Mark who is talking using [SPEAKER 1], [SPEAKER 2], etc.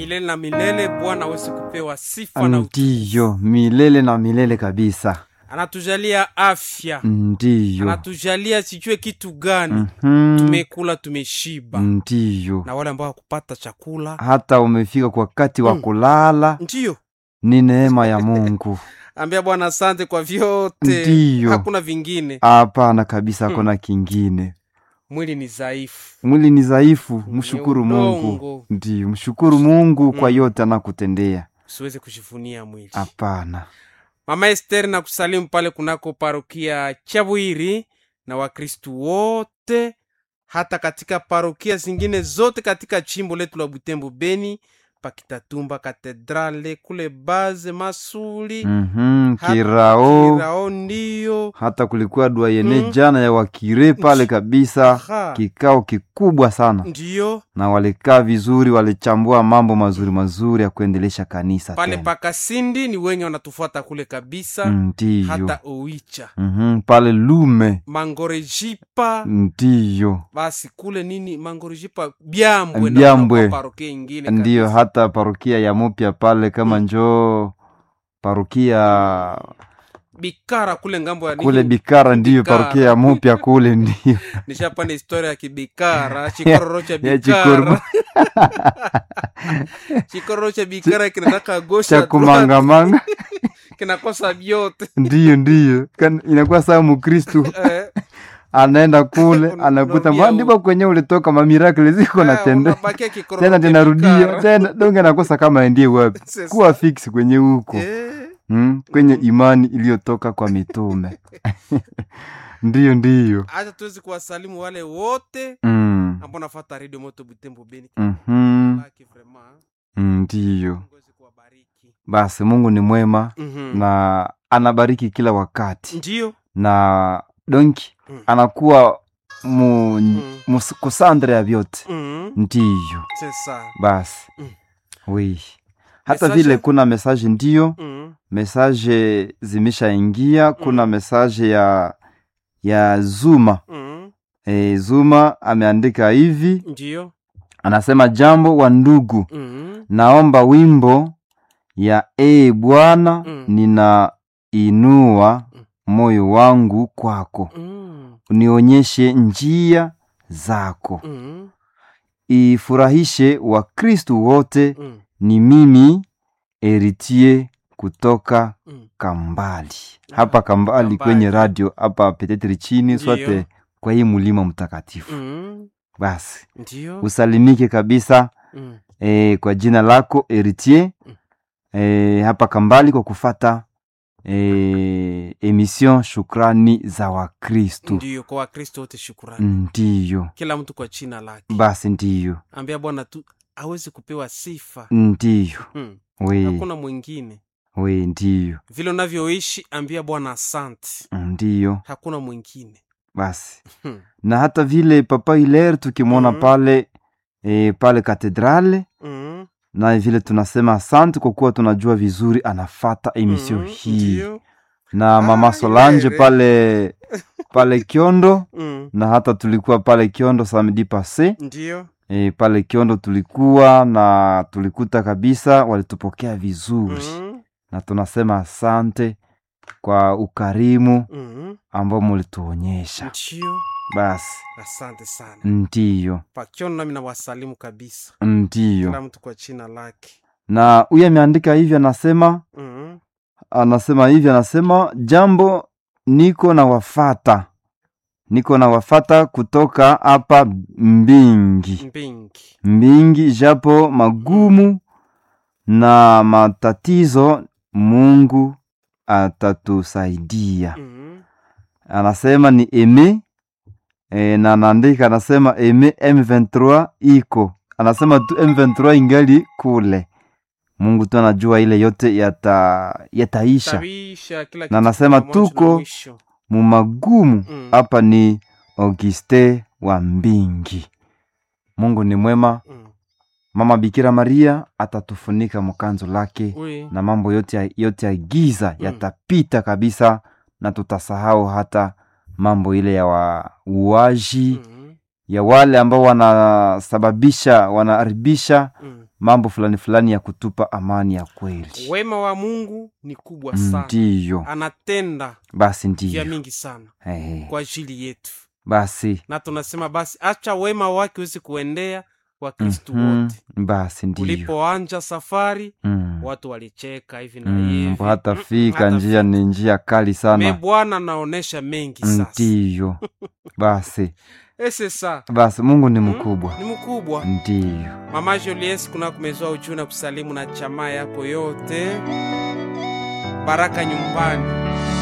[SPEAKER 1] milele na milele. Bwana aweze kupewa sifa na utukufu.
[SPEAKER 2] ndiyo milele na milele kabisa
[SPEAKER 1] Anatujalia afya,
[SPEAKER 2] ndiyo
[SPEAKER 1] anatujalia sijue kitu gani.
[SPEAKER 2] Mhm.
[SPEAKER 1] Tumekula, tumeshiba,
[SPEAKER 2] ndiyo
[SPEAKER 1] na wale ambao hakupata chakula
[SPEAKER 2] hata umefika kwa wakati wa
[SPEAKER 1] Mm.
[SPEAKER 2] kulala
[SPEAKER 1] ndiyo
[SPEAKER 2] ni neema ya mungu
[SPEAKER 1] ambia Bwana asante kwa vyote,
[SPEAKER 2] Ndiyo.
[SPEAKER 1] hakuna vingine.
[SPEAKER 2] hapana kabisa hakuna kingine
[SPEAKER 1] Mwili ni dhaifu,
[SPEAKER 2] mwili ni dhaifu mshukuru mungu
[SPEAKER 1] udongo.
[SPEAKER 2] ndiyo mshukuru mungu kwa
[SPEAKER 1] Mm.
[SPEAKER 2] yote anakutendea
[SPEAKER 1] usiweze kujivunia mwili.
[SPEAKER 2] hapana
[SPEAKER 1] Mama Esther na kusalimu pale kunako parokia Chabwiri na Wakristu wote hata katika parokia zingine zote katika chimbo letu la Butembo Beni, Pakitatumba katedrale kule Baze Masuli
[SPEAKER 2] Mhm,
[SPEAKER 1] hata
[SPEAKER 2] kirao
[SPEAKER 1] Kirao ndiyo
[SPEAKER 2] hata kulikuwa dua yene
[SPEAKER 1] Mm.
[SPEAKER 2] jana ya wakire pale kabisa
[SPEAKER 1] Aha.
[SPEAKER 2] kikao kikubwa sana
[SPEAKER 1] ndiyo
[SPEAKER 2] na walikaa vizuri walichambua mambo mazuri mazuri ya kuendelesha kanisa
[SPEAKER 1] pale
[SPEAKER 2] tena.
[SPEAKER 1] Pakasindi ni wenye wanatufuata kule kabisa
[SPEAKER 2] ndiyo
[SPEAKER 1] hata Oicha
[SPEAKER 2] Mhm, pale lume
[SPEAKER 1] Mangorejipa
[SPEAKER 2] ndiyo
[SPEAKER 1] basi kule nini Mangorejipa Byambwe na
[SPEAKER 2] Byambwe.
[SPEAKER 1] kunakuwa parokia ingine
[SPEAKER 2] ndiyo
[SPEAKER 1] kabisa.
[SPEAKER 2] hata parokia ya mupya pale kama njoo parokia
[SPEAKER 1] bikara kule ngambo ya
[SPEAKER 2] kule
[SPEAKER 1] nini?
[SPEAKER 2] bikara ndiyo
[SPEAKER 1] Bikara.
[SPEAKER 2] parokia ya mupya kule ndiyo
[SPEAKER 1] nishapanda historia ya kibikara chikororo cha
[SPEAKER 2] ya
[SPEAKER 1] bikara
[SPEAKER 2] chikororo
[SPEAKER 1] chikororo cha bikara kinataka gosha
[SPEAKER 2] cha kumangamanga
[SPEAKER 1] kinakosa vyote
[SPEAKER 2] ndiyo ndiyo Kan- inakuwa saa mukristu
[SPEAKER 1] Eh,
[SPEAKER 2] anaenda kule
[SPEAKER 1] Una-
[SPEAKER 2] anakuta
[SPEAKER 1] unarudia
[SPEAKER 2] ndipo kwenye ulitoka mamirakle ziko
[SPEAKER 1] eh,
[SPEAKER 2] natende
[SPEAKER 1] unabakia kikororo
[SPEAKER 2] tena
[SPEAKER 1] cha
[SPEAKER 2] tinarudia
[SPEAKER 1] bikara.
[SPEAKER 2] tena donge anakosa kama aendie wapi
[SPEAKER 1] Sasa.
[SPEAKER 2] kuwa fix kwenye huko
[SPEAKER 1] Eh,
[SPEAKER 2] mm, kwenye imani iliyotoka kwa mitume ndiyo ndiyo
[SPEAKER 1] acha tuwezi kuwasalimu wale wote
[SPEAKER 2] mm.
[SPEAKER 1] ambao nafata redio moto butembo beni
[SPEAKER 2] mhm,
[SPEAKER 1] Laki vraiment.
[SPEAKER 2] mm, ndiyo
[SPEAKER 1] Mungu aweze kuwabariki.
[SPEAKER 2] basi mungu ni mwema
[SPEAKER 1] Mhm.
[SPEAKER 2] na anabariki kila wakati
[SPEAKER 1] ndio
[SPEAKER 2] na donki
[SPEAKER 1] Mm.
[SPEAKER 2] anakuwa mu, mu, kusandre ya vyote
[SPEAKER 1] Mhm.
[SPEAKER 2] ndiyo
[SPEAKER 1] sesa
[SPEAKER 2] basi
[SPEAKER 1] Mm.
[SPEAKER 2] wi hata
[SPEAKER 1] Message?
[SPEAKER 2] vile kuna mesaje ndiyo
[SPEAKER 1] Mhm.
[SPEAKER 2] mesaje zimeshaingia kuna
[SPEAKER 1] Mm.
[SPEAKER 2] mesaje ya ya zuma
[SPEAKER 1] Mhm.
[SPEAKER 2] e, zuma ameandika hivi
[SPEAKER 1] ndio
[SPEAKER 2] anasema jambo wa ndugu
[SPEAKER 1] Mhm.
[SPEAKER 2] naomba wimbo ya ee bwana
[SPEAKER 1] Mm.
[SPEAKER 2] ninainua
[SPEAKER 1] Mm.
[SPEAKER 2] moyo wangu kwako
[SPEAKER 1] Mhm.
[SPEAKER 2] unionyeshe njia zako
[SPEAKER 1] Mhm.
[SPEAKER 2] ifurahishe wakristu wote
[SPEAKER 1] Mhm.
[SPEAKER 2] ni mimi eritie kutoka
[SPEAKER 1] Mhm.
[SPEAKER 2] kambali
[SPEAKER 1] Ah,
[SPEAKER 2] hapa kambali
[SPEAKER 1] Kambali.
[SPEAKER 2] kwenye radio hapa petetri chini
[SPEAKER 1] Ndiyo.
[SPEAKER 2] sote kwa hii mulima mtakatifu
[SPEAKER 1] Mhm.
[SPEAKER 2] basi
[SPEAKER 1] ndio
[SPEAKER 2] usalimike kabisa
[SPEAKER 1] Mhm.
[SPEAKER 2] e, kwa jina lako eritie
[SPEAKER 1] Mm.
[SPEAKER 2] e, hapa kambali kwa kufata e, emission shukrani za wakristu
[SPEAKER 1] ndio kwa wakristo wote shukurani
[SPEAKER 2] ndiyo
[SPEAKER 1] kila mtu kwa china lake
[SPEAKER 2] basi ndiyo
[SPEAKER 1] ambia bwana tu awezi kupewa sifa
[SPEAKER 2] ndiyo
[SPEAKER 1] hmm.
[SPEAKER 2] we
[SPEAKER 1] hakuna mwingine
[SPEAKER 2] we ndiyo
[SPEAKER 1] vile unavyoishi ambia bwana asante
[SPEAKER 2] ndiyo
[SPEAKER 1] hakuna mwingine
[SPEAKER 2] basi
[SPEAKER 1] hmm.
[SPEAKER 2] na hata vile papa hiler tukimwona
[SPEAKER 1] Mhm.
[SPEAKER 2] pale e, pale katedrale
[SPEAKER 1] Mhm.
[SPEAKER 2] na vile tunasema asante kwa kuwa tunajua vizuri anafata emission
[SPEAKER 1] Mhm.
[SPEAKER 2] hii
[SPEAKER 1] Ndio.
[SPEAKER 2] na mama
[SPEAKER 1] Ah,
[SPEAKER 2] solange
[SPEAKER 1] Hilaire.
[SPEAKER 2] pale pale kiondo
[SPEAKER 1] Mhm.
[SPEAKER 2] na hata tulikuwa pale kiondo samedi passe
[SPEAKER 1] ndio
[SPEAKER 2] e, pale kiondo tulikuwa na tulikuta kabisa walitupokea vizuri
[SPEAKER 1] Mhm.
[SPEAKER 2] na tunasema asante kwa ukarimu
[SPEAKER 1] Mhm.
[SPEAKER 2] ambao mulituonyesha
[SPEAKER 1] ndio
[SPEAKER 2] basi
[SPEAKER 1] asante sana
[SPEAKER 2] ndiyo
[SPEAKER 1] pakiona nami nawasalimu kabisa
[SPEAKER 2] ndiyo
[SPEAKER 1] kila mtu kwa china lake
[SPEAKER 2] na huyu ameandika hivi anasema
[SPEAKER 1] Mhm.
[SPEAKER 2] anasema hivi anasema jambo niko na wafata niko na wafata kutoka hapa mbingi
[SPEAKER 1] mbingi
[SPEAKER 2] mbingi japo magumu na matatizo mungu atatusaidia
[SPEAKER 1] Mhm.
[SPEAKER 2] anasema ni eme e, na anaandika anasema eme m23 iko anasema tu m23 ingali kule mungu tu anajua ile yote yata yataisha
[SPEAKER 1] Tawisha, kila
[SPEAKER 2] Na
[SPEAKER 1] kitu
[SPEAKER 2] nasema
[SPEAKER 1] kina mwanzo na
[SPEAKER 2] tuko-
[SPEAKER 1] mwisho.
[SPEAKER 2] mumagumu
[SPEAKER 1] Mm.
[SPEAKER 2] hapa ni auguste wa mbingi mungu ni mwema
[SPEAKER 1] Mm.
[SPEAKER 2] mama bikira maria atatufunika mkanzo lake
[SPEAKER 1] Oui.
[SPEAKER 2] na mambo yote ya, yote ya giza
[SPEAKER 1] Mm.
[SPEAKER 2] yatapita kabisa na tutasahau hata mambo ile ya wauaji
[SPEAKER 1] Mhm.
[SPEAKER 2] ya wale ambao wanasababisha wanaharibisha
[SPEAKER 1] Mm.
[SPEAKER 2] mambo fulani fulani ya kutupa amani ya kweli
[SPEAKER 1] wema wa mungu ni kubwa sana
[SPEAKER 2] ndiyo
[SPEAKER 1] anatenda
[SPEAKER 2] basi
[SPEAKER 1] vya
[SPEAKER 2] ndiyo
[SPEAKER 1] mingi sana
[SPEAKER 2] Eh,
[SPEAKER 1] kwa ajili yetu
[SPEAKER 2] basi
[SPEAKER 1] na tunasema basi acha wema wake uwezi kuendea wakristu
[SPEAKER 2] mhm,
[SPEAKER 1] wote
[SPEAKER 2] basi ndiyo
[SPEAKER 1] ulipoanja safari
[SPEAKER 2] Mm.
[SPEAKER 1] watu walicheka hivi na
[SPEAKER 2] Mm,
[SPEAKER 1] hivi
[SPEAKER 2] mbo hata
[SPEAKER 1] Mm,
[SPEAKER 2] fika
[SPEAKER 1] hata
[SPEAKER 2] njia
[SPEAKER 1] fika.
[SPEAKER 2] ni njia kali
[SPEAKER 1] me
[SPEAKER 2] sana
[SPEAKER 1] bwana naonesha mengi sasa
[SPEAKER 2] ndiyo basi
[SPEAKER 1] ese sa
[SPEAKER 2] basi mungu ni
[SPEAKER 1] Mm,
[SPEAKER 2] mkubwa
[SPEAKER 1] ni mkubwa
[SPEAKER 2] ndiyo
[SPEAKER 1] mama julies kuna kumezwa ujuu na kusalimu na chamaa yako yote baraka nyumbani